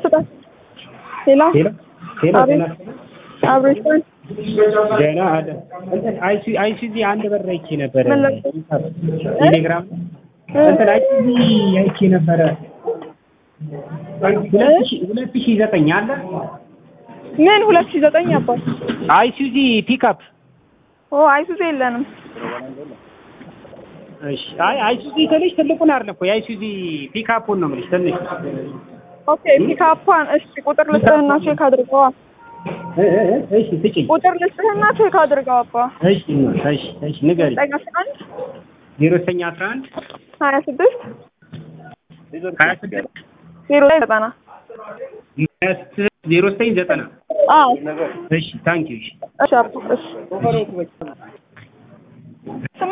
ስጠን። ሌላ ሄሎ ሄሎ አቤት። ጤና አብሬሽን ደህና አለ እንትን አይሲ አይሲዚ አንድ በር አይቼ ነበረ ምን ላይ? ቴሌግራም እንትን አይሲዚ አይቼ ነበረ ሁለት ሺህ ሁለት ሺህ ዘጠኝ አለ ምን ሁለት ሺህ ዘጠኝ አባት አይሲዚ ፒክአፕ ኦ አይሱዙ የለንም። እሺ አይ አይሱዚ ትንሽ ትልቁን አይደለም እኮ የአይሱዚ ፒክአፑን ነው የምልሽ ትንሽ ኦኬ ፒካፓን እሺ ቁጥር ልስጥህና ቼክ አድርገዋ። እ እ እ እሺ ስጪኝ ቁጥር ልስጥህና ቼክ አድርገው አባ እሺ እሺ እሺ ንገሪኝ ዘጠኝ አስራ አንድ ዜሮ ዘጠኝ አስራ አንድ ሀያ ስድስት ሀያ ስድስት ዜሮ ላይ ዘጠና ሀያ ስድስት ዜሮ ዘጠኝ ዘጠና አዎ እሺ ታንኪዩ እሺ እሺ አባ እሺ